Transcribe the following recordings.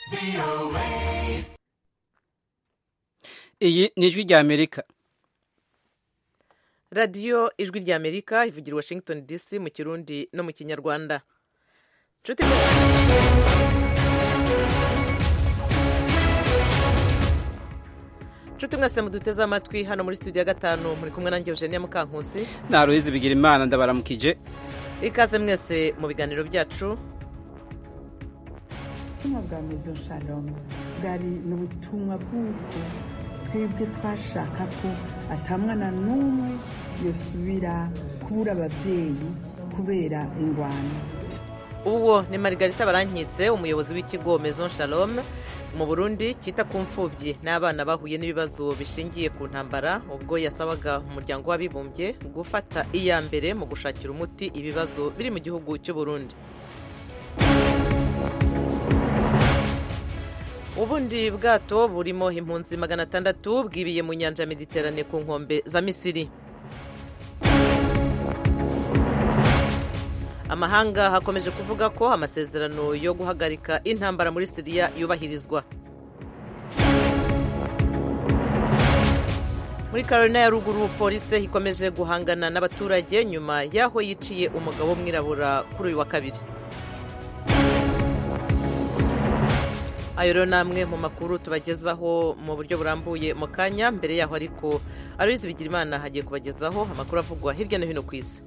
iyi ni ijwi rya amerika radiyo ijwi rya amerika ivugira i washington dc mu kirundi no mu kinyarwanda nshuti nshuti mwese muduteze amatwi hano muri studio ya gatanu muri kumwe nanjye eugenia mukankusi na ruhizi bigira imana ndabaramukije ikaze mwese mu biganiro byacu ubutumwa bwa mezo shalom bwari ni ubutumwa bw'uko twebwe twashaka ko atamwana n'umwe yosubira kubura ababyeyi kubera ingwano uwo ni marigarita barankitse umuyobozi w'ikigo maison shalom mu burundi cyita ku mfubyi n'abana bahuye n'ibibazo bishingiye ku ntambara ubwo yasabaga umuryango w'abibumbye gufata iya mbere mu gushakira umuti ibibazo biri mu gihugu cy'u Burundi ubundi bwato burimo impunzi magana atandatu bwibiye mu nyanja ya mediterane ku nkombe za misiri amahanga hakomeje kuvuga ko amasezerano yo guhagarika intambara muri siriya yubahirizwa muri carolina ya ruguru polisi ikomeje guhangana n'abaturage nyuma y'aho yiciye umugabo w'umwirabura kuri uyu wa kabiri ayo rero ni amwe mu makuru tubagezaho mu buryo burambuye mu kanya mbere yaho ariko arubizi bigira imana hagiye kubagezaho amakuru avugwa hirya no hino ku isi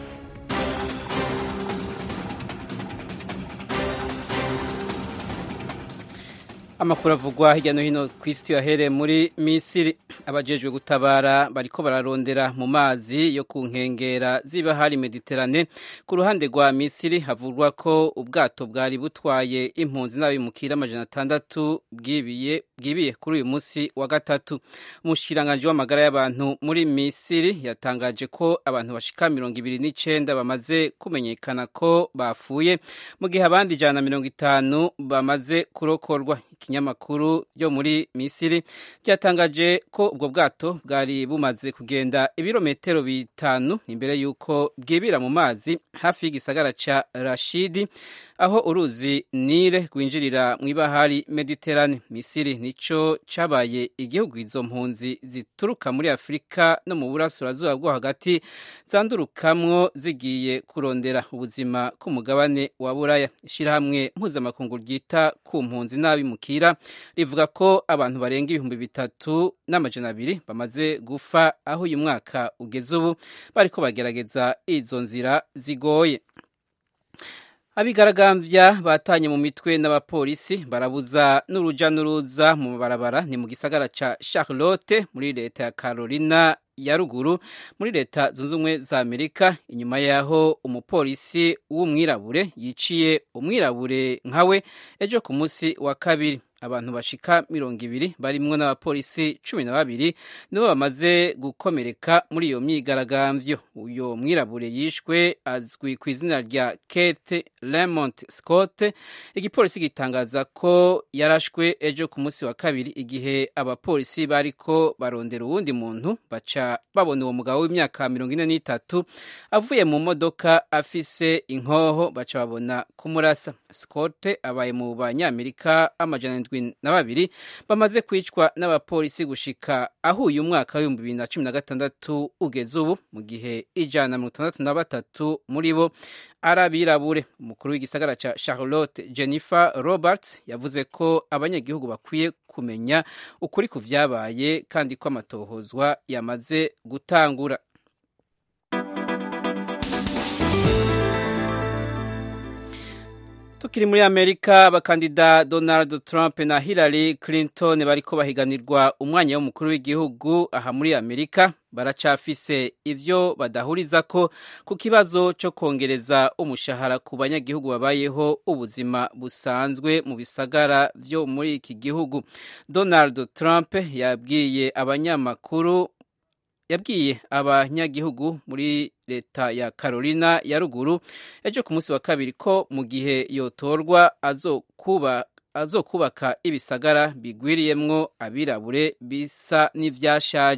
amakuru avugwa hirya no hino ku isi tuyahere muri misiri abajejwe gutabara bariko bararondera mu mazi yo ku nkengera z'ibahari mediterane ku ruhande rwa misiri havugwa ko ubwato bwari butwaye impunzi n'abimukira amajana atandatu bwibiye bwibiye kuri uyu munsi wa gatatu umushikiranganji w'amagara y'abantu muri misiri yatangaje ko abantu bashika mirongo ibiri n'icenda bamaze kumenyekana ko bapfuye mu gihe abandi ijana na mirongo itanu bamaze kurokorwa ikinyamakuru ryo muri misiri ryatangaje ko ubwo bwato bwari bumaze kugenda ibirometero bitanu imbere y'uko bwibira mu mazi hafi y'igisagara ca rashidi aho uruzi nile rwinjirira mu ibahari mediterane misiri nico cabaye igihugu izo mpunzi zituruka muri afurika no mu burasirazuba bwo hagati zandurukamwo zigiye kurondera ubuzima k'umugabane wa buraya ishyirahamwe mpuzamakungu ryita ku mpunzi n'abimukira rivuga ko abantu barenga ibihumbi bitatu n'amajana abiri bamaze gufa aho uyu mwaka ugeze ubu bariko bagerageza izo nzira zigoye abigaragambya batanye mu mitwe n'abapolisi barabuza n'uruja n'uruza mu mabarabara ni mu gisagara ca charlotte muri leta ya carolina ya ruguru muri leta zunze ubumwe za amerika inyuma y'aho umupolisi w'umwirabure yiciye umwirabure nkawe ejo ku munsi wa kabiri abantu bashika mirongo ibiri barimwo n'abapolisi cumi na babiri nibo bamaze gukomereka muri iyo myigaragambyo uyo mwirabure yishwe azwi ku izina rya kate lemont scott igipolisi gitangaza ko yarashwe ejo ku munsi wa kabiri igihe abapolisi bariko barondera uwundi muntu baca babona uwo mugabo w'imyaka mirongo ine n'itatu avuye mu modoka afise inkoho baca babona kumurasa scott abaye mu banyamerika amajana ndwi na babiri bamaze kwicwa n'abapolisi gushika aho uyu mwaka w'ibihumbi bibiri na cumi na gatandatu ugeze ubu mu gihe ijana na mirongo itandatu na batatu muri bo ari abirabure umukuru w'igisagara ca charlotte jennifer roberts yavuze ko abanyagihugu bakwiye kumenya ukuri ku vyabaye kandi ko amatohozwa yamaze gutangura tukiri muri amerika abakandida donald trump na hillary clinton bariko bahiganirwa umwanya w'umukuru w'igihugu aha muri amerika baracafise ivyo badahurizako ku kibazo co kongereza umushahara ku banyagihugu babayeho ubuzima busanzwe mu bisagara vyo muri iki gihugu donald trump yabwiye abanyamakuru yabwiye abanyagihugu muri leta ya carolina ya ruguru ejo ku munsi wa kabiri ko mu gihe yotorwa azokuba azokubaka ibisagara bigwiriyemwo abirabure bisa n'ivyashaje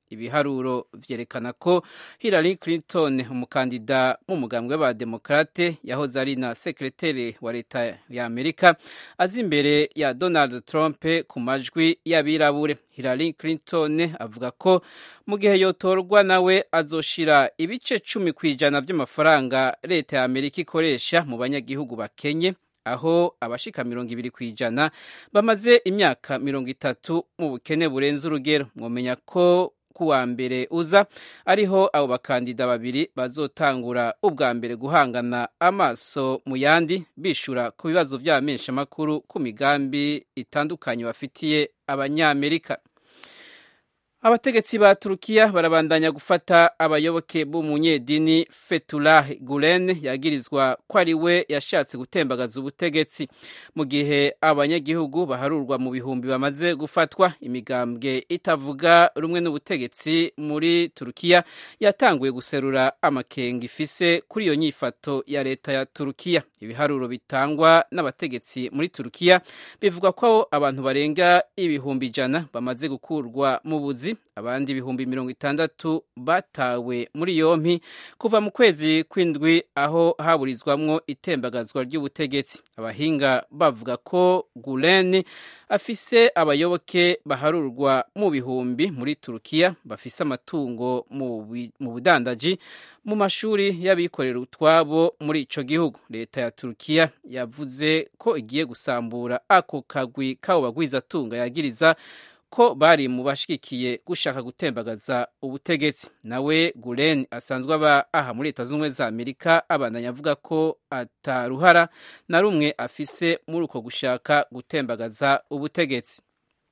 ibiharuro vyerekana ko Hillary Clinton umukandida mu mugambwe w'abademokrate yahoze ari na sekreteri wa leta ya Amerika azi imbere ya Donald Trump ku majwi y'abirabure Hillary Clinton avuga ko mu gihe yotorwa nawe azoshira ibice cumi ku ijana by'amafaranga leta ya Amerika ikoresha mu banyagihugu bakenye aho abashika mirongo ibiri ku ijana bamaze imyaka mirongo itatu mu bukene burenze urugero mwomenya ko kuwa mbere uza ariho abo bakandida babiri bazotangura ubwa mbere guhangana amaso mu yandi bishura ku bibazo by'abamenyeshamakuru ku migambi itandukanye bafitiye abanyamerika abategetsi ba turukiya barabandanya gufata abayoboke b'umunyedini Fethullah Gulen yagirizwa ko ari we yashatse gutembagaza ubutegetsi mu gihe abanyagihugu baharurwa mu bihumbi bamaze gufatwa imigambwe itavuga rumwe n'ubutegetsi muri turukiya yatanguye guserura amakenga ifise kuri iyo nyifato ya leta ya turukiya ibiharuro bitangwa n'abategetsi muri turukiya bivuga ko abantu barenga ibihumbi ijana bamaze gukurwa mu buzi abandi ibihumbi mirongo itandatu batawe muri yompi kuva mu kwezi kw'indwi aho haburizwamwo itembagazwa ry'ubutegetsi abahinga bavuga ko gulen afise abayoboke baharurwa mu bihumbi muri turukiya bafise amatungo mu budandaji mu mashuri y'abikorera utwabo muri ico gihugu leta ya turukiya yavuze ko igiye gusambura ako kagwi kabo bagwizatunga yagiriza ko bari mu bashigikiye gushaka gutembagaza ubutegetsi nawe gulen asanzwe aba aha muri leta z'ubumwe za amerika abandanya avuga ko ataruhara na rumwe afise muri uko gushaka gutembagaza ubutegetsi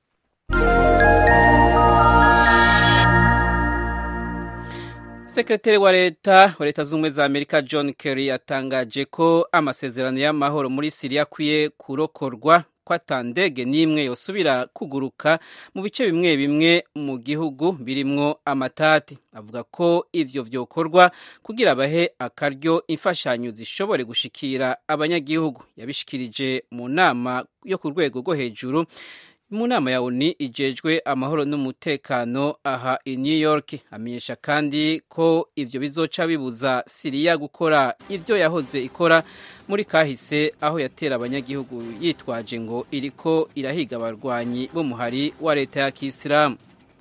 sekretari wa leta wa leta z'ubumwe za amerika john kerry yatangaje ko amasezerano y'amahoro muri siriya akwiye kurokorwa ko atandege n'imwe yosubira kuguruka mu bice bimwe bimwe mu gihugu birimwo amatati avuga ko ivyo vyokorwa kugira bahe akaryo imfashanyo zishobore gushikira abanyagihugu yabishikirije mu nama yo ku rwego rwo hejuru mu nama ya oni ijejwe amahoro n'umutekano aha i new york amenyesha kandi ko ivyo bizoca bibuza siriya gukora ivyo yahoze ikora muri kahise aho yatera abanyagihugu yitwaje ngo iriko irahiga abarwanyi b'umuhari wa leta ya kisilamu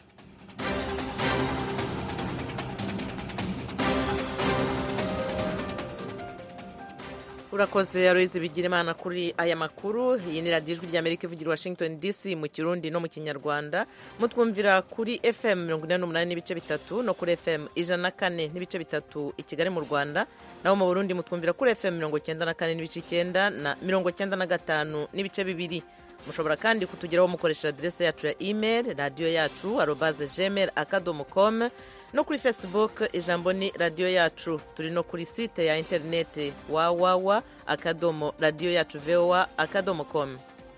urakoze aloyizi bigira imana kuri aya makuru iyi ni radiyo ijwi ry'amerika ivugira washington dc mu kirundi no mu kinyarwanda mutwumvira kuri fm mirongo inani n'umunani n'ibice bitatu no kuri fm ijana na kane n'ibice bitatu i kigali mu rwanda naho mu burundi mutwumvira kuri fm mirongo cyenda na kane n'ibice icyenda na mirongo cyenda na gatanu n'ibice bibiri mushobora kandi kutugeraho mukoresheje aderese yacu ya email radiyo yacu arobaze gmail akadomo com no kuri facebook ijambo ni radiyo yacu turi no kuri site ya interineti wawawa akadomo radiyo yacu vowa akadomo com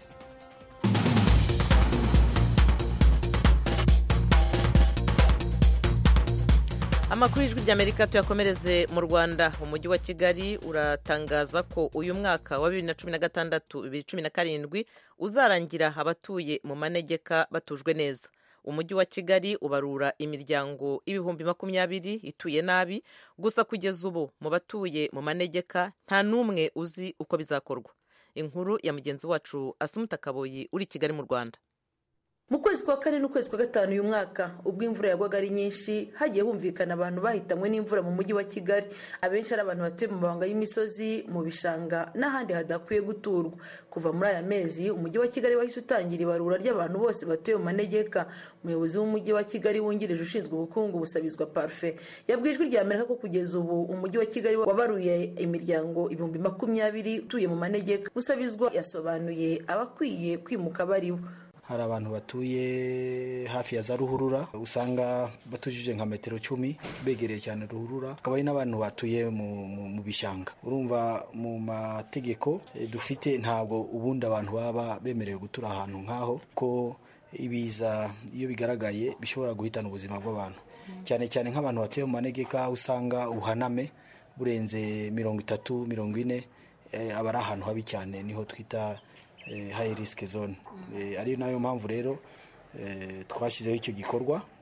amakuru y'ijwi ry'amerika tuyakomereze mu rwanda umujyi wa kigali uratangaza ko uyu mwaka wa bibiri na cumi na gatandatu bibiri cumi na karindwi uzarangira abatuye mu manegeka batujwe neza umujyi wa kigali ubarura imiryango ibihumbi makumyabiri ituye nabi gusa kugeza ubu mu batuye mu manegeka nta n'umwe uzi uko bizakorwa inkuru ya mugenzi wacu asumuta kaboyi uri kigali mu rwanda mu kwezi kwa kane n'ukwezi kwa gatanu uyu mwaka ubwo imvura yagwaga ari nyinshi hagiye humvikana abantu bahitamwe n'imvura mu mujyi wa kigali abenshi ari abantu batuye mu mabanga y'imisozi mu bishanga n'ahandi hadakwiye guturwa kuva muri aya mezi umujyi wa kigali wahise utangira ibarura ry'abantu bose batuye mu manegeka umuyobozi w'umujyi wa kigali wungirije ushinzwe ubukungu busabizwa parufe yabwiye ijwi rya amerika ko kugeza ubu umujyi wa kigali wabaruye imiryango ibihumbi makumyabiri utuye mu manegeka busabizwa yasobanuye abakwiye kwimuka baribo hari abantu batuye hafi ya za ruhurura usanga batujije nka metero cumi begereye cyane ruhurura hakaba hari n'abantu batuye mu bishanga urumva mu mategeko dufite ntabwo ubundi abantu baba bemerewe gutura ahantu nk'aho ko ibiza iyo bigaragaye bishobora guhitana ubuzima bw'abantu cyane cyane nk'abantu batuye mu manegeka usanga ubuhaname burenze mirongo itatu mirongo ine aba ari ahantu habi cyane niho twita hayi risike zone ari nayo mpamvu rero twashyizeho icyo gikorwa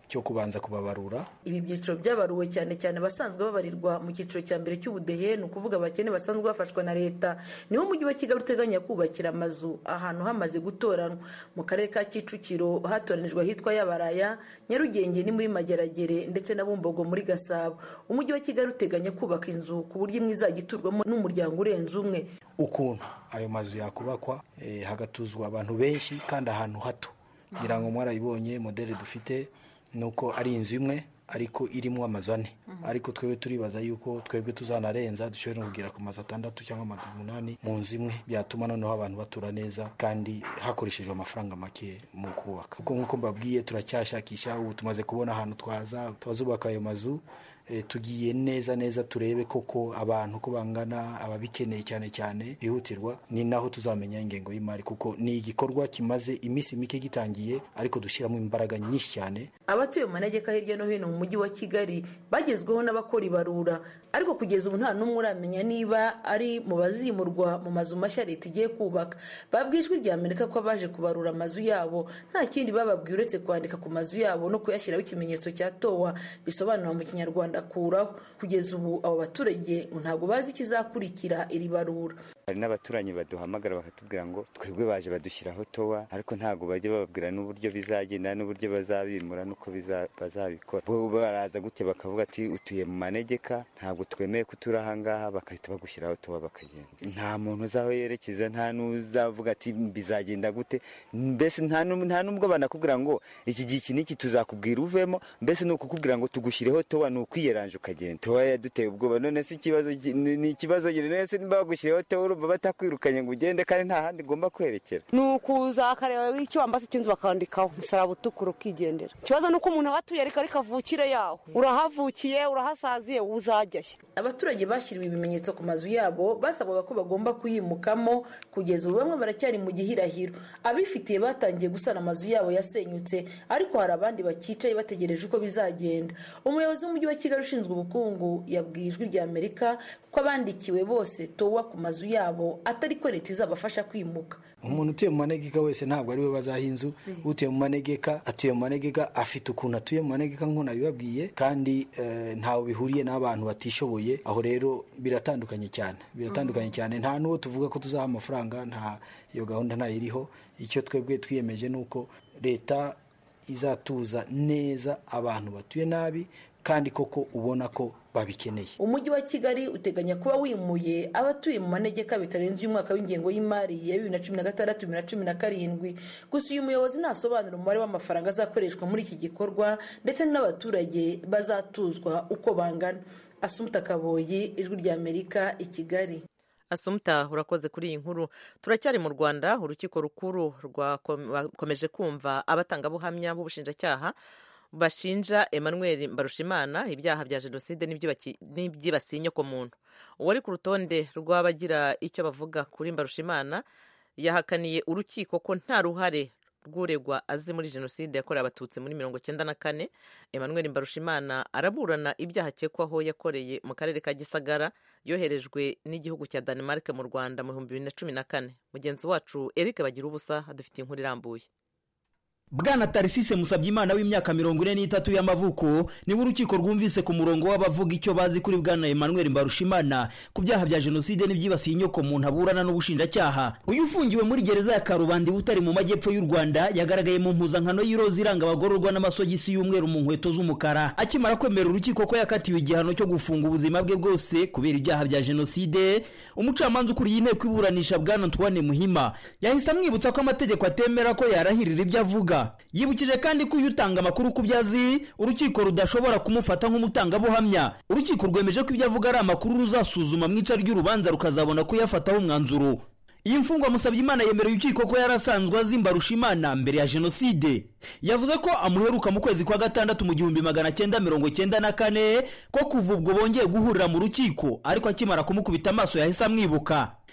cyo kubanza kubabarura ibi byiciro byabaruwe cyane cyane abasanzwe babarirwa mu cyiciro cya mbere cy'ubudehe ni ukuvuga abakene basanzwe bafashwa na leta niwo mujyi wa kigali uteganya kubakira amazu ahantu hamaze gutoranwa mu karere ka kicukiro hatoranijwe ahitwa yabaraya nyarugenge ni muri mageragere ndetse na bumbogo muri gasabo umujyi wa kigali uteganya kubaka inzu ku buryo imwe izajya iturwamo n'umuryango urenze umwe ukuntu ayo mazu yakubakwa hagatuzwa abantu benshi kandi ahantu hato ngira ngo mwarayibonye modeli dufite ni uko ari inzu imwe ariko irimo amazu ane ariko twebwe turibaza yuko twebwe tuzanarenza dushobora no kugera ku mazu atandatu cyangwa amazu umunani mu nzu imwe byatuma noneho abantu batura neza kandi hakoreshejwe amafaranga make mu kubaka kuko nk'uko mbabwiye turacyashakisha ubu tumaze kubona ahantu twaza twazubaka ayo mazu tugiye neza neza turebe koko abantu uko bangana ababikeneye cyane cyane bihutirwa ni naho tuzamenya ingengo y'imari kuko ni igikorwa kimaze iminsi mike gitangiye ariko dushyiramo imbaraga nyinshi cyane abatuye mu manegeka hirya no hino mu mujyi wa kigali bagezweho n'abakora ibarura ariko kugeza ubu nta n'umwe uramenya niba ari mu bazimurwa mu mazu mashya leta igiye kubaka babwiye ijwi rya amerika ko abaje kubarura amazu yabo nta kindi bababwiye uretse kwandika ku mazu yabo no kuyashyiraho ikimenyetso cya towa bisobanura mu kinyarwanda kuraho kugeza ubu abo baturage ntabwo bazi ikizakurikira iri barura hari n'abaturanyi baduhamagara bakatubwira ngo twebwe baje badushyiraho towa ariko ntabwo bajya bababwira n'uburyo bizagenda n'uburyo bazabimura n'uko bazabikora bo baraza gute bakavuga ati utuye mu manegeka ntabwo twemeye ko utura ahangaha bagahita bagushyiraho towa bakagenda nta muntu uzi aho yerekeza nta n'uzavuga ati bizagenda gute mbese nta n'ubwo banakubwira ngo iki gihe iki n'iki tuzakubwira uvemo mbese ni ukukubwira ngo tugushyireho towa ni ukwiyeranje ukagenda towa yaduteye ubwoba none si ikibazo ni ikibazo none se niba bagushyiriyeho towa urumva batakwirukanye ngo ugende kandi nta handi ugomba kwerekera ni ukuza akareba ikibambasi cy'inzu bakandikaho umusaraba utukura ukigendera ikibazo ni uko umuntu aba atuye ariko ariko avukire yaho urahavukiye urahasaziye uzajyayo abaturage bashyiriwe ibimenyetso ku mazu yabo basabwaga ko bagomba kuyimukamo kugeza ubu bamwe baracyari mu gihirahiro abifitiye batangiye gusana amazu yabo yasenyutse ariko hari abandi bakicaye bategereje uko bizagenda umuyobozi w'umujyi wa kigali ushinzwe ubukungu yabwiye ijwi rya amerika ko abandikiwe bose towa ku mazu yabo atari ko leta izabafasha kwimuka umuntu utuye mu manegeka wese ntabwo ari we bazaha inzu utuye mu manegeka atuye mu manegeka afite ukuntu atuye mu manegeka nk'uko nabibabwiye kandi ntawe bihuriye n'abantu batishoboye aho rero biratandukanye cyane biratandukanye cyane nta n'uwo tuvuga ko tuzaha amafaranga nta iyo gahunda ntayiriho icyo twebwe twiyemeje ni uko leta izatuza neza abantu batuye nabi kandi koko ubona ko babikeneye umujyi wa kigali uteganya kuba wimuye abatuye mu manegeka bitarenze uyu mwaka w'ingengo y'imari ya bibiri na cumi na gatandatu bibiri na cumi na karindwi gusa uyu muyobozi ntasobanura umubare w'amafaranga azakoreshwa muri iki gikorwa ndetse n'abaturage bazatuzwa uko bangana asumuta kaboyi ijwi rya amerika i kigali asumuta urakoze kuri iyi nkuru turacyari mu rwanda urukiko rukuru rwakomeje kumva abatangabuhamya b'ubushinjacyaha bashinja emmanuel mbarushimana ibyaha bya jenoside n'ibyibasiye inyokomuntu uwari ku rutonde rw'abagira icyo bavuga kuri mbarushimana yahakaniye urukiko ko nta ruhare rw'uregwa azi muri jenoside yakorewe abatutsi muri mirongo icyenda na kane emmanuel mbarushimana araburana ibyaha akekwaho yakoreye mu karere ka gisagara yoherejwe n'igihugu cya Denmark mu rwanda mu bihumbi bibiri na cumi na kane mugenzi wacu eric bagira ubusa adufitiye inkuru irambuye bwana tarisise musabyimana w'imyaka mirongo ine n'itatu y'amavuko niwe urukiko rwumvise ku murongo w'abavuga icyo bazi kuri bwana emmanuel mbarushimana ku byaha bya jenoside n'ibyibasiye inyoko muntu aburana n'ubushinjacyaha uyu ufungiwe muri gereza ya karubanda butari mu majyepfo y'u rwanda yagaragaye mu mpuzankano y'iroza iranga abagororwa n'amasogisi y'umweru mu nkweto z'umukara akimara kwemera urukiko ko yakatiwe igihano cyo gufunga ubuzima bwe bwose kubera ibyaha bya jenoside umucamanza ukuriye inteko iburanisha bwana antoine muhima yahise amwibutsa ko amategeko atemera ko yarahirira ibyo avuga yibukije kandi ko iyo utanga amakuru ku byo azi urukiko rudashobora kumufata nk'umutangabuhamya urukiko rwemeje ko ibyo avuga ari amakuru ruzasuzuma mu ica ry'urubanza rukazabona kuyafataho umwanzuro iyi mfungwa musabye imana yemereye urukiko ko yari asanzwe azi mbarushimana mbere ya jenoside yavuze ko amuheruka mu kwezi kwa gatandatu mu gihumbi magana cyenda mirongo cyenda na kane ko kuva ubwo bongeye guhurira mu rukiko ariko akimara kumukubita amaso yahise amwibuka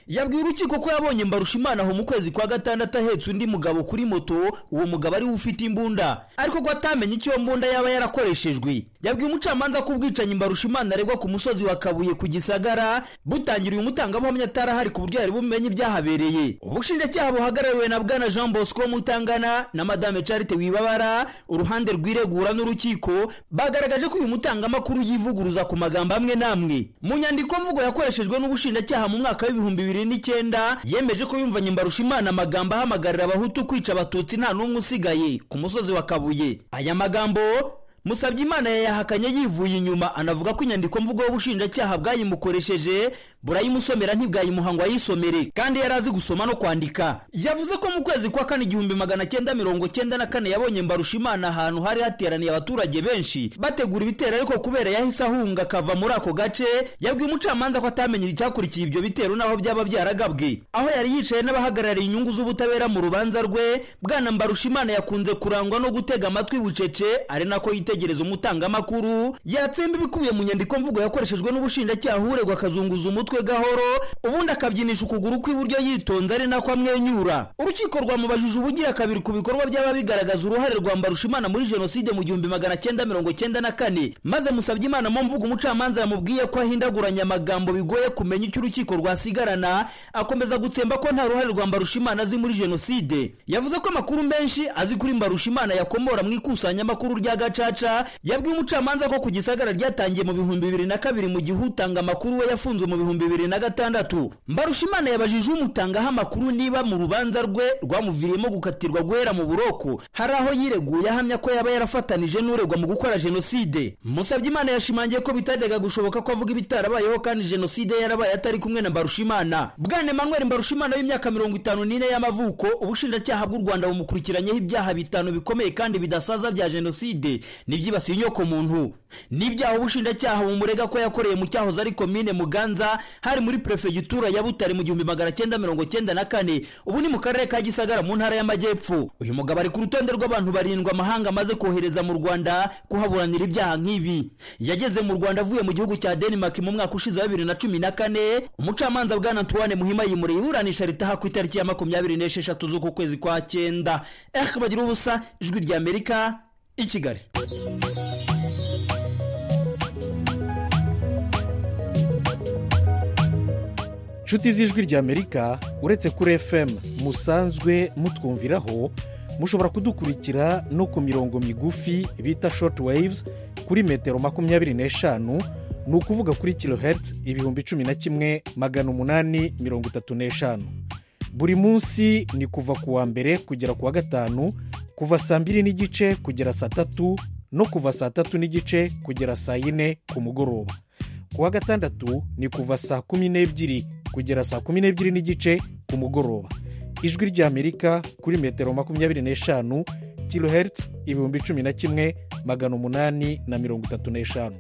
yabwiye urukiko ko yabonye mbarushimana aho mu kwezi kwa gatandatu ahetse undi mugabo kuri moto uwo mugabo ariwe ufite imbunda ariko ko atamenye icyo iyo mbunda yaba yarakoreshejwe yabwiye umucamanza ko ubwicanyi mbarushimana aregwa ku musozi wa kabuye ku gisagara butangiriye umutangabuhamya atarahari ku buryo yari bumenye ibyahabereye ubushinjacyaha buhagarariwe na bwana jean bosco mutangana na madame charite wibabara uruhande rwiregura n'urukiko bagaragaje ko uyu mutangamakuru yivuguruza ku magambo amwe n'amwe mu nyandiko mvugo yakoreshejwe n'ubushinjacyaha mu mwaka w'ibihumbi bibiri n'icyenda yemeje ko yumvanye mbarushimana amagambo ahamagarira abahutu kwica abatutsi nta n'umwe usigaye ku musozi wa kabuye aya magambo musabye imana yayahakanye yivuye inyuma anavuga ko inyandiko mvugo y'ubushinjacyaha bwayimukoresheje burayimusomera ntibwayimuha ngo ayisomere kandi yari azi gusoma no kwandika yavuze ko mu kwezi kwa kane igihumbi magana cyenda mirongo cyenda na kane yabonye mbarushimana ahantu hari hateraniye abaturage benshi bategura ibitero ariko kubera yahise ahunga akava muri ako gace yabwiye umucamanza ko atamenye icyakurikiye ibyo bitero n'aho byaba byaragabwe aho yari yicaye n'abahagarariye inyungu z'ubutabera mu rubanza rwe bwana mbarushimana yakunze kurangwa no gutega amatwi bucece ari nako yitegereza umutangamakuru yatsemba ibikubiye mu nyandiko mvugo yakoreshejwe n'ubushinjacyaha uregwa akazunguza umutwe gahoro ubundi akabyinisha ukuguru kw'iburyo yitonze ari nako amwenyura urukiko rwamubajije ubugira kabiri ku bikorwa byaba bigaragaza uruhare rwa mbarushimana muri jenoside mu gihumbi magana cyenda mirongo cyenda na kane maze musabye imana mu mvugo umucamanza yamubwiye ko ahindaguranya amagambo bigoye kumenya icyo urukiko rwasigarana akomeza gutsemba ko nta ruhare rwa mbarushimana azi muri jenoside yavuze ko amakuru menshi azi kuri mbarushimana yakomora mu ikusanyamakuru rya gacaca yabwiye umucamanza ko ku gisagara ryatangiye mu bihumbi bibiri na kabiri mu gihe utanga amakuru we yafunzwe mu bihumbi bibiri na gatandatu mbarushimana yabajije umutangaho amakuru niba mu rubanza rwe rwamuviriyemo gukatirwa guhera mu buroko hari aho yireguye ahamya ko yaba yarafatanije n'uregwa mu gukora jenoside musabye imana yashimangiye ko bitajyaga gushoboka ko avuga ibitarabayeho kandi jenoside yarabaye atari kumwe na mbarushimana bwana emmanuel mbarushimana w'imyaka mirongo itanu n'ine y'amavuko ubushinjacyaha bw'u rwanda bumukurikiranyeho ibyaha bitanu bikomeye kandi bidasaza bya jenoside n'ibyibasiye inyoko muntu n'ibyaha ubushinjacyaha bumurega ko yakoreye mu cyahoze ari komine muganza hari muri perefegitura ya butare mu gihumbi magana cyenda mirongo cyenda na kane ubu ni mu karere ka gisagara mu ntara y'amajyepfo uyu mugabo ari ku rutonde rw'abantu barindwi amahanga amaze kohereza mu rwanda kuhaburanira ibyaha nk'ibi yageze mu rwanda avuye mu gihugu cya denmark mu mwaka ushize wa bibiri na cumi na kane umucamanza bwana antoine muhima yimuriye iburanisha ritaha ku itariki ya makumyabiri n'esheshatu z'uku kwezi kwa cyenda erike bagira ubusa ijwi rya amerika i kigali inshuti z'ijwi ry'amerika uretse kuri fm musanzwe mutwumviraho mushobora kudukurikira no ku mirongo migufi bita short waves kuri metero makumyabiri n'eshanu ni ukuvuga kuri kilohertz ibihumbi cumi na kimwe magana umunani mirongo itatu n'eshanu buri munsi ni kuva ku wa mbere kugera ku wa gatanu kuva saa mbiri n'igice kugera saa tatu no kuva saa tatu n'igice kugera saa yine ku mugoroba ku wa gatandatu ni kuva saa kumi n'ebyiri kugera saa kumi n'ebyiri n'igice ku mugoroba ijwi ry'amerika kuri metero makumyabiri n'eshanu kilohertz ibihumbi cumi na kimwe magana umunani na mirongo itatu n'eshanu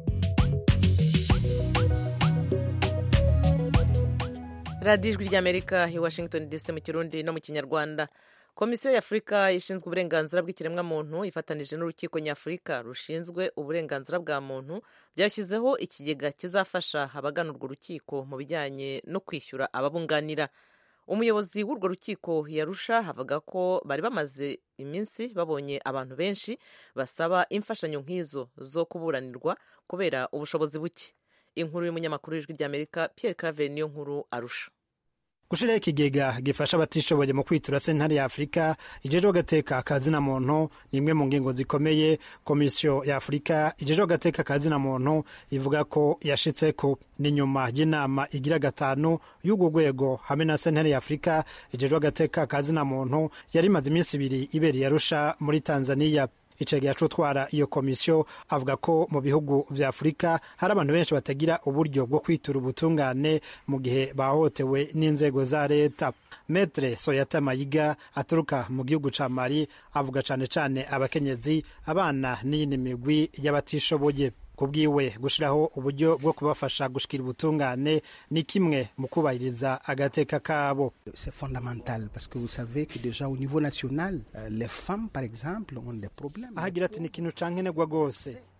radiyo ijwi ry'amerika i washington dc mu kirundi no mu kinyarwanda komisiyo y'afurika ishinzwe uburenganzira bw'ikiremwamuntu ifatanije n'urukiko nyafurika rushinzwe uburenganzira bwa muntu byashyizeho ikigega kizafasha abagana urwo rukiko mu bijyanye no kwishyura ababunganira umuyobozi w'urwo rukiko yarusha avuga ko bari bamaze iminsi babonye abantu benshi basaba imfashanyo nk'izo zo kuburanirwa kubera ubushobozi buke inkuru y'umunyamakuru w'ijwi ry'amerika Pierre Claver niyo nkuru arusha gushiraho ikigega gifasha abatishoboye mu kwitura sentare ya afurika ijejwe agateka kazina muntu ni imwe mu ngingo zikomeye komisiyo ya afurika ijejwe agateka kazina muntu ivuga ko yashitseko ni nyuma y'inama igira gatanu y'urwo rwego hamwe na sentare ya afurika ijejwe agateka kazina muntu yari imaze iminsi ibiri ibereye arusha muri tanzania icegera c'utwara iyo komisiyo avuga ko mu bihugu vya afurika hari abantu benshi batagira uburyo bwo kwitura ubutungane mu gihe bahohotewe n'inzego za leta metre soyata mayiga aturuka mu gihugu ca mali avuga cane cane abakenyezi abana n'iyindi migwi y'abatishoboye kubwiwe gushiraho uburyo bwo kubafasha gushikira ubutungane ni kimwe mu kubahiriza agateka kabo c'est fondamental parce que vous savez que déjà au niveau national euh, les femmes par exemple ont des problèmes ahagira ati ni ikintu cankenerwa rwose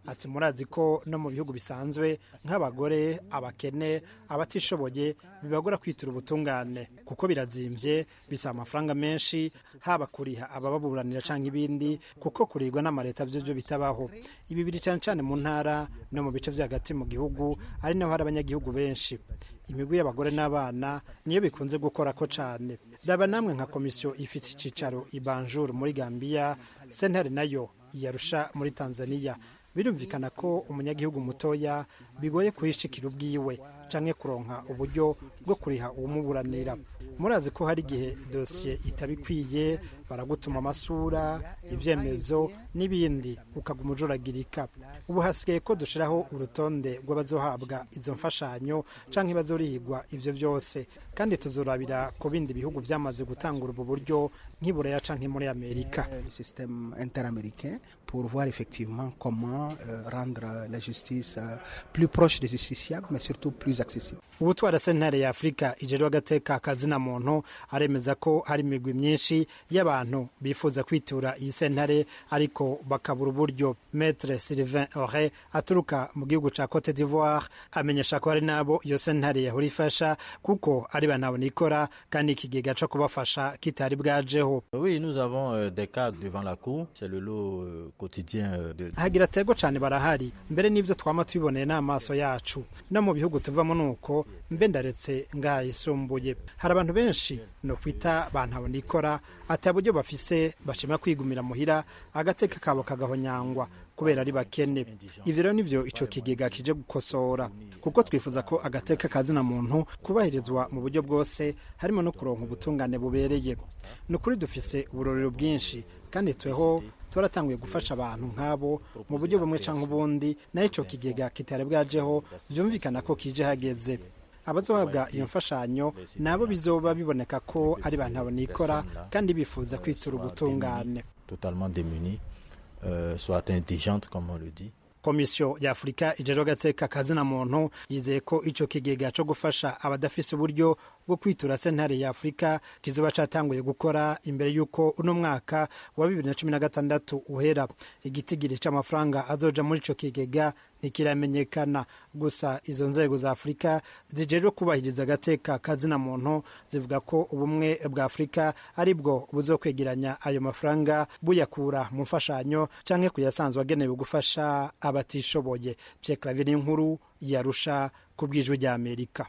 ati murazi ko no mu bihugu bisanzwe nk'abagore abakene abatishoboye bibagora kwitura ubutungane kuko birazimbye bisaba amafaranga menshi haba kuriha abababuranira cyangwa ibindi kuko kurigwa n'amaleta byo byo bitabaho ibi biri cyane cyane mu ntara no mu bice byo hagati mu gihugu ari naho hari abanyagihugu benshi imigwi y'abagore n'abana niyo bikunze gukora ko cyane raba namwe nka komisiyo ifite icyicaro i Banjul muri Gambia sentare nayo iyarusha muri Tanzania birumvikana ko umunyagihugu mutoya bigoye kuhishikira ubwiwe canke kuronka uburyo bwo kuriha uwumuburanira murazi ko hari igihe dosiye itabikwiye baragutuma amasura ibyemezo n'ibindi ukaguma ujuragirika ubu hasigaye ko dushiraho urutonde rw'abazohabwa izo mfashanyo canke bazorihigwa ivyo vyose kandi tuzorabira ku bindi bihugu vyamaze gutangura ubu buryo nk'iburaya canke muri amerika le système interaméricain pour voir effectivement comment euh, rendre la justice euh, plus proche des justiciables mais surtout plus accessible ubutwara sentare ya afurika ijerwa agateka akazina muntu aremeza ko hari imigwi myinshi y'abantu bifuza kwitura iyi sentare ariko bakabura uburyo metre sylvain ore aturuka mu gihugu ca cote d'ivoire amenyesha ko hari n'abo iyo sentare yahora ifasha kuko ari banabona ikora kandi ikigega co kubafasha kitari bwajeho Oui, nous avons euh, des cas devant la cour. C'est le lot euh, quotidien euh, de... hagira atego cyane barahari mbere n'ibyo twama tubiboneye n'amaso yacu no mu bihugu tuvamo nuko mbe ndaretse ngayisumbuye hari abantu benshi no kwita bantabona ikora ati buryo bafise bashima kwigumira muhira agateka kabo kagahonyangwa kubera ari bakene ivyo rero nivyo ico kigega kije gukosora kuko twifuza ko agateka kazina muntu kubahirizwa mu buryo bwose harimo no kuronka ubutungane bubereye ni ukuri dufise uburorero bwinshi kandi tweho twaratanguye gufasha abantu nk'abo mu buryo bumwe canke ubundi naho ico kigega kitari bwajeho vyumvikana ko kije hageze abazohabwa iyo mfashanyo nabo bizoba biboneka ko ari bantu abonikora kandi bifuza kwitura ubutungane totalement démunies, euh, soit indigentes, comme on le dit. komisiyo ya afurika ijejwe agateka kazina muntu yizeye ko ico kigega co gufasha abadafise uburyo bwo kwitura sentare ya afurika kizoba catanguye gukora imbere y'uko uno mwaka wa bibiri na cumi na gatandatu uhera igitigiri c'amafaranga azoja muri ico kigega ntikiramenyekana gusa izo nzego za afurika zijejwe kubahiriza agateka kazina muntu zivuga ko ubumwe bwa afurika ari bwo buzokwegeranya ayo mafaranga buyakura mu mfashanyo canke kuyasanzwe agenewe gufasha abatishoboye Pierre Claver inkuru yarusha ku bw'ijwi rya Amerika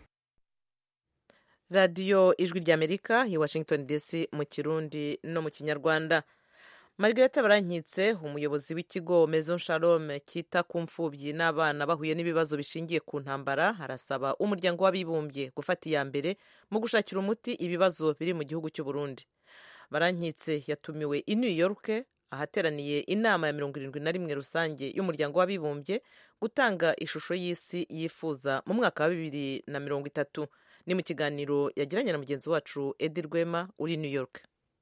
radiyo ijwi ry'amerika i washington dc mu kirundi no mu kinyarwanda margareta barankitse umuyobozi w'ikigo maison shalom cyita ku mfubyi n'abana bahuye n'ibibazo bishingiye ku ntambara arasaba umuryango w'abibumbye gufata iya mbere mu gushakira umuti ibibazo biri mu gihugu cy'u Burundi barankitse yatumiwe i new york ahateraniye inama ya mirongo irindwi na rimwe rusange y'umuryango w'abibumbye gutanga ishusho y'isi yifuza mu mwaka wa bibiri na mirongo itatu ni mu kiganiro yagiranye na mugenzi wacu edi rwema uri new york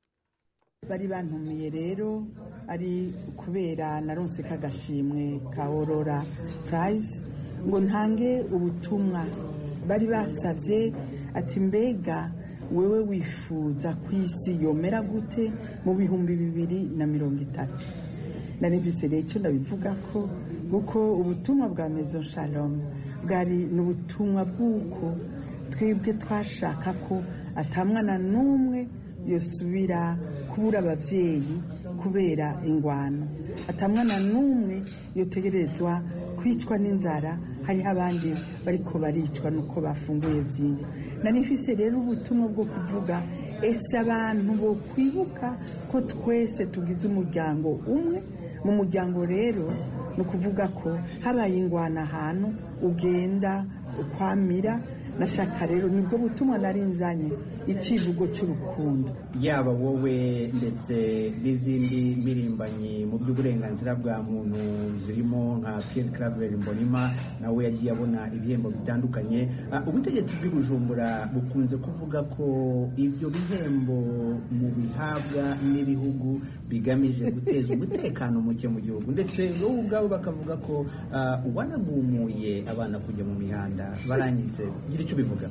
bari bantumiye rero ari kubera naronse kagashimwe ka orora purayizi ngo ntange ubutumwa bari basabye ati mbega wewe wifuza ku isi yomera gute mu bihumbi bibiri na mirongo itatu naribise rero icyo ndabivuga ko kuko ubutumwa bwa mezo shalom bwari ni ubutumwa bw'uko twebwe twashaka ko atamwana n'umwe yosubira kubura ababyeyi kubera ingwano atamwana n'umwe yotegerezwa kwicwa n'inzara hariho abandi bariko baricwa nuko bafunguye byinshi nari mfise rero ubutumwa bwo kuvuga ese abantu bo kwibuka ko twese tugize umuryango umwe mu muryango rero ni ukuvuga ko habaye ingwano ahantu ugenda ukwamira nashaka rero nibwo butumwa nari nzanye icivugo cy'urukundo yaba wowe ndetse n'izindi mpirimbanyi mu by'uburenganzira bwa muntu zirimo nka Pierre Claver Mbonima nawe yagiye abona ibihembo bitandukanye ubutegetsi bw'i Bujumbura bukunze kuvuga ko ibyo bihembo mu bihabwa n'ibihugu bigamije guteza umutekano muke mu gihugu ndetse wowe ubwawe bakavuga ko wanagumuye abana kujya mu mihanda barangize gira icyo ubivuga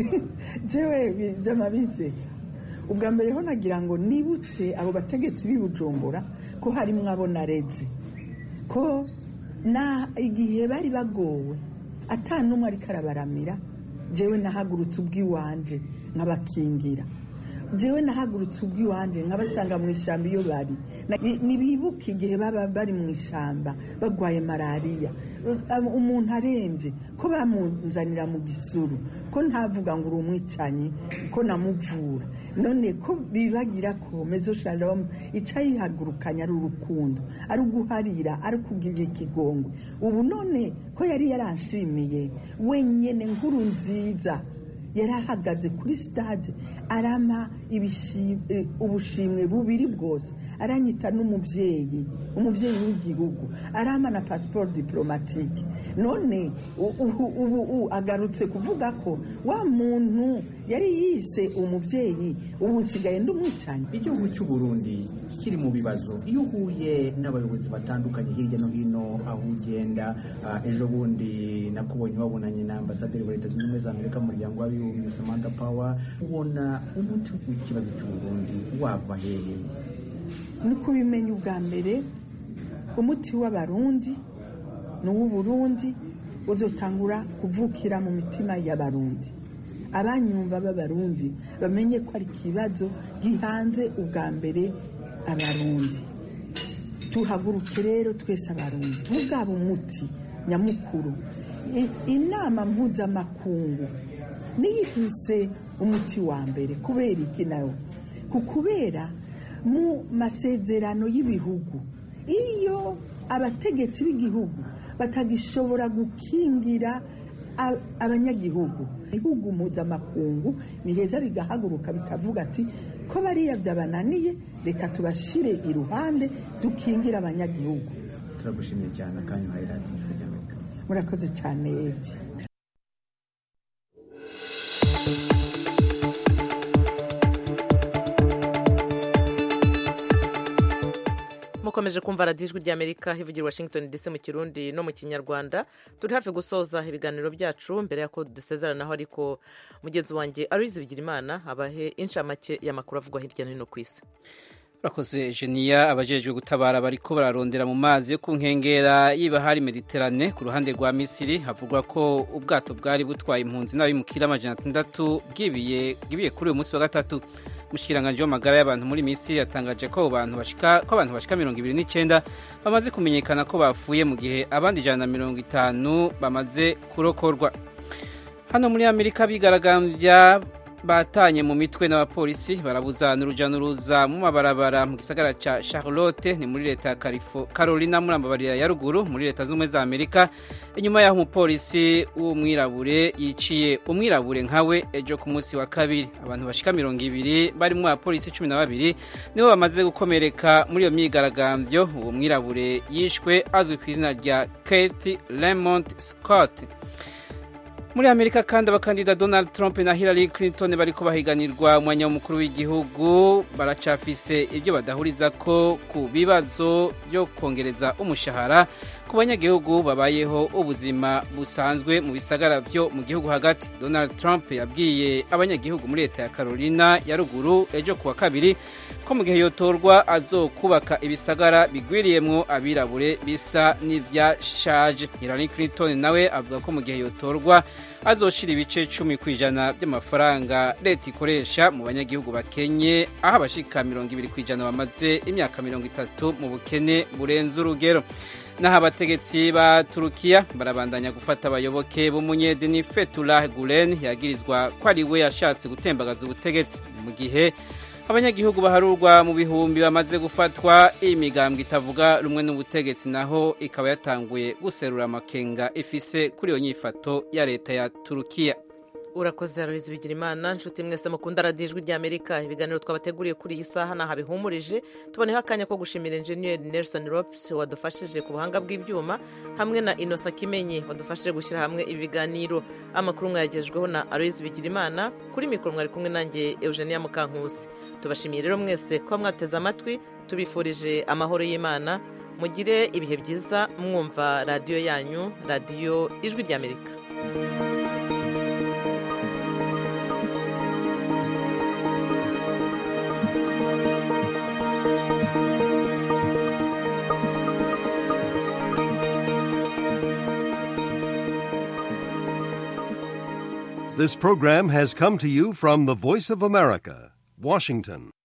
jewe by'amabisetsa ubwa mbere ho nagira ngo nibutse abo bategetsi b'i Bujumbura ko harimo abo nareze ko na igihe bari bagowe ata n'umwe ariko arabaramira jewe nahagurutse ubw'iwanje nkabakingira jewe nahagurutse ubw'iwanje nkabasanga mu ishyamba iyo bari Na- ni- nibibuke igihe baba bari mu ishyamba bagwaye malariya Um, umuntu arembye ko bamunzanira mu gisuru ko ntavuga ngo uri umwicanyi ko namuvura none ko bibagira ko mezo shalom icyayihagurukanya ari urukundo ari uguharira ari ukugirira ikigongwe ubu none ko yari yaranshimiye wenyine nkuru nziza yari ahagaze kuri sitade arama ibishi- eh, ubushimwe bubiri bwose aranyita n'umubyeyi umubyeyi w'igihugu arama na pasiporo diporomatike none u- ubu ubu u- agarutse kuvuga ko wa muntu yari yise umubyeyi ubu nsigaye ndumwicanyi igihugu cy'u Burundi kiri mu bibazo iyo uhuye n'abayobozi batandukanye hirya no hino aho ugenda ah, ejo bundi nakubonye wabonanye na ambasaderi wa leta zunze ubumwe za amerika mu muryango w'abibumbye samantha power ubona umuti w'ikibazo cy'u Burundi wava hehe ni kubimenya ubwa mbere umuti w'abarundi ni uw'uburundi uzotangura kuvukira mu mitima y'abarundi abanyumva b'abarundi bamenye ko ari ikibazo gihanze ubwa mbere abarundi tuhaguruke rero twese abarundi ntubwaba umuti nyamukuru I- inama mpuzamakungu niyihuse umuti wa mbere kubera iki nayo ku kubera mu masezerano y'ibihugu iyo abategetsi b'igihugu batagishobora gukingira a- abanyagihugu ibihugu mpuzamakungu biheza bigahaguruka bikavuga ati ko bariya byabananiye reka tubashyire iruhande dukingire abanyagihugu turagushimiye cyane akanya uhaye radiyo ijwi ry'amerika murakoze cyane edi mukomeje kumva radiyo ijwi ry'amerika hivugira washington dc mu kirundi no mu kinyarwanda turi hafi gusoza ibiganiro byacu mbere y'uko dusezeranaho ariko mugenzi wanjye aruyizi bigira imana abahe inshamake y'amakuru avugwa hirya no hino ku isi Urakoze Genia abajejwe gutabara bariko bararondera mu mazi yo ku nkengera y'ibahari Mediterane ku ruhande rwa Misiri havugwa ko ubwato bwari butwaye impunzi n'abimukira amajana atandatu bwibiye bwibiye kuri uyu munsi wa gatatu umushikiranganje w'amagara y'abantu muri Misiri yatangaje ko abo bantu bashika ko abantu bashika mirongo ibiri n'icyenda bamaze kumenyekana ko bapfuye mu gihe abandi ijana na mirongo itanu bamaze kurokorwa hano muri amerika bigaragambya batanye mu mitwe n'abapolisi barabuza n'uruja n'uruza mu mabarabara mu gisagara ca charlotte ni muri leta ya Carifo- carolina muri amabarira ya ruguru muri leta z'ubumwe za amerika inyuma y'aho umupolisi w'umwirabure yiciye umwirabure nkawe ejo ku munsi wa kabiri abantu bashika mirongo ibiri barimwo abapolisi cumi na babiri nibo bamaze gukomereka muri iyo myigaragambyo uwo mwirabure yishwe azwi ku izina rya kate lemont scott muri amerika kandi abakandida donald trump na hillary clinton bariko bahiganirwa umwanya w'umukuru w'igihugu baracafise ibyo badahuriza ko ku bibazo byo kongereza umushahara ku banyagihugu babayeho ubuzima busanzwe mu bisagara vyo mu gihugu hagati donald trump yabwiye abanyagihugu muri leta ya carolina ya ruguru ejo kuwa kabiri ko mu gihe yotorwa azokubaka ibisagara bigwiriyemwo abirabure bisa n'ivyashaje hillary clinton nawe avuga ko mu gihe yotorwa azoshira ibice cumi ku ijana by'amafaranga leta ikoresha mu banyagihugu bakenye aho abashika mirongo ibiri ku ijana bamaze imyaka mirongo itatu mu bukene burenze urugero naho abategetsi ba turukiya barabandanya gufata abayoboke b'umunyedini fetullah gulen yagirizwa ko ari we yashatse gutembagaza ubutegetsi mu gihe abanyagihugu baharurwa mu bihumbi bamaze gufatwa imigambwe itavuga rumwe n'ubutegetsi naho ikaba yatanguye guserura amakenga ifise kuri iyo nyifato ya leta ya turukiya urakoze aloyizi bigira imana nshuti mwese mukunda radiyo ijwi ry'amerika ibiganiro twabateguriye kuri iyi saha ntaho bihumurije tuboneho akanya ko gushimira enjeniyeri nelson ropes wadufashije ku buhanga bw'ibyuma hamwe na inosa kimenyi wadufashije gushyira hamwe ibi biganiro amakuru mwayagejweho na aloyizi bigira imana kuri mikoro mwari kumwe nanjye eugenia mukankusi tubashimiye rero mwese kuba mwateze amatwi tubifurije amahoro y'imana mugire ibihe byiza mwumva radiyo yanyu radiyo ijwi ry'amerika This program has come to you from the Voice of America, Washington.